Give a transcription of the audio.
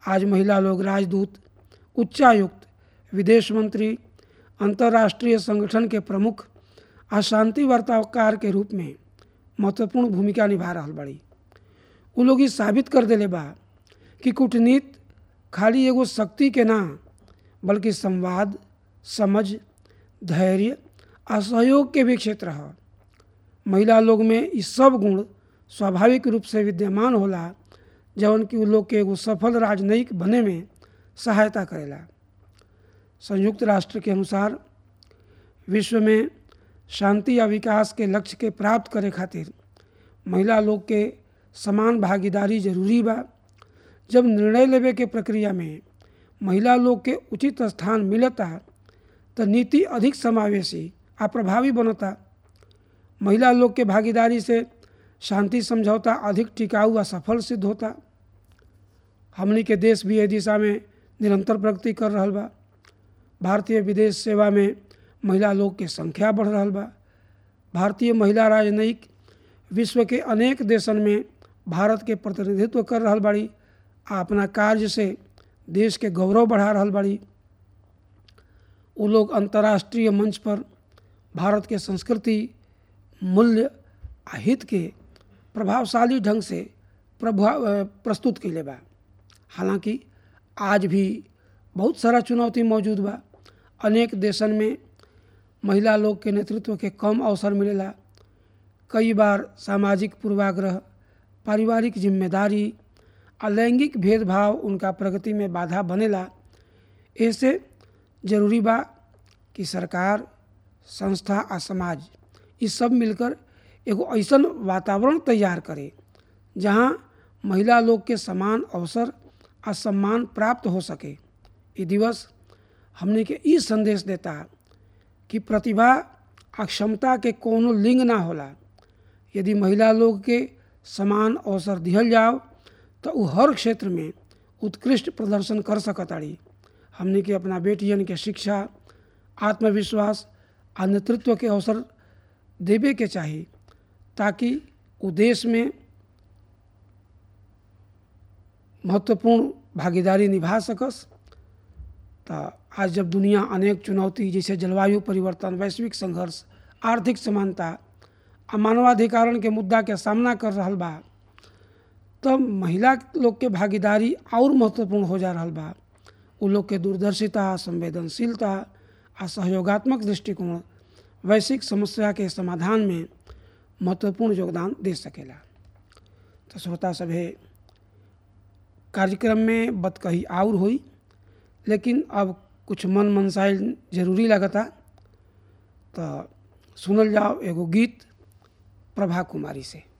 आज महिला लोग राजदूत उच्चायुक्त विदेश मंत्री अंतर्राष्ट्रीय संगठन के प्रमुख आ शांति वार्ताकार के रूप में महत्वपूर्ण भूमिका निभा रहा बड़ी उ लोग ई साबित कर देले बा कि कूटनीति खाली एगो शक्ति के ना बल्कि संवाद समझ धैर्य आ सहयोग के भी क्षेत्र है महिला लोग में ई सब गुण स्वाभाविक रूप से विद्यमान होला जवन कि उ लोग के एगो सफल राजनयिक बने में सहायता करेला संयुक्त राष्ट्र के अनुसार विश्व में शांति या विकास के लक्ष्य के प्राप्त करे खातिर महिला लोग के समान भागीदारी जरूरी बा जब निर्णय लेवे के प्रक्रिया में महिला लोग के उचित स्थान मिलता तो नीति अधिक समावेशी आ प्रभावी बनता महिला लोग के भागीदारी से शांति समझौता अधिक टिकाऊ आ सफल सिद्ध होता हमनी के देश भी एहि दिशा में निरंतर प्रगति कर रहा बा भारतीय विदेश सेवा में महिला लोग के संख्या बढ़ रहा बा भारतीय महिला राजनयिक विश्व के अनेक देशन में भारत के प्रतिनिधित्व कर रहा बाड़ी आ अपना कार्य से देश के गौरव बढ़ा रहा बाड़ी वो लोग अंतर्राष्ट्रीय मंच पर भारत के संस्कृति मूल्य आ हित के प्रभावशाली ढंग से प्रभाव प्रस्तुत कैले बा हालांकि आज भी बहुत सारा चुनौती मौजूद बा अनेक देशन में महिला लोग के नेतृत्व के कम अवसर मिलेला कई बार सामाजिक पूर्वाग्रह पारिवारिक जिम्मेदारी आ लैंगिक भेदभाव उनका प्रगति में बाधा बनेला ऐसे जरूरी बा कि सरकार संस्था आ समाज ये सब मिलकर एगो ऐसा वातावरण तैयार करे जहाँ महिला लोग के समान अवसर आ सम्मान प्राप्त हो सके ये दिवस हमने के ई संदेश देता कि प्रतिभा आ क्षमता के कोनो लिंग ना होला यदि महिला लोग के समान अवसर दिहल जाओ तो वो हर क्षेत्र में उत्कृष्ट प्रदर्शन कर सकताड़ी हमने के अपना बेटियन के शिक्षा आत्मविश्वास आ नेतृत्व के अवसर देवे के चाही ताकि वो देश में महत्वपूर्ण भागीदारी निभा सकस तो आज जब दुनिया अनेक चुनौती जैसे जलवायु परिवर्तन वैश्विक संघर्ष आर्थिक समानता आ मानवाधिकारण के मुद्दा के सामना कर रहा बा तब महिला लोग के भागीदारी और महत्वपूर्ण हो जा रहा बा उ लोग के दूरदर्शिता संवेदनशीलता आ सहयोगात्मक दृष्टिकोण वैश्विक समस्या के समाधान में महत्वपूर्ण योगदान दे सकेला तो श्रोता सभे कार्यक्रम में बत कही और हुई लेकिन अब कुछ मन मनसाइल जरूरी लगता तो सुनल जाओ एगो गीत प्रभा कुमारी से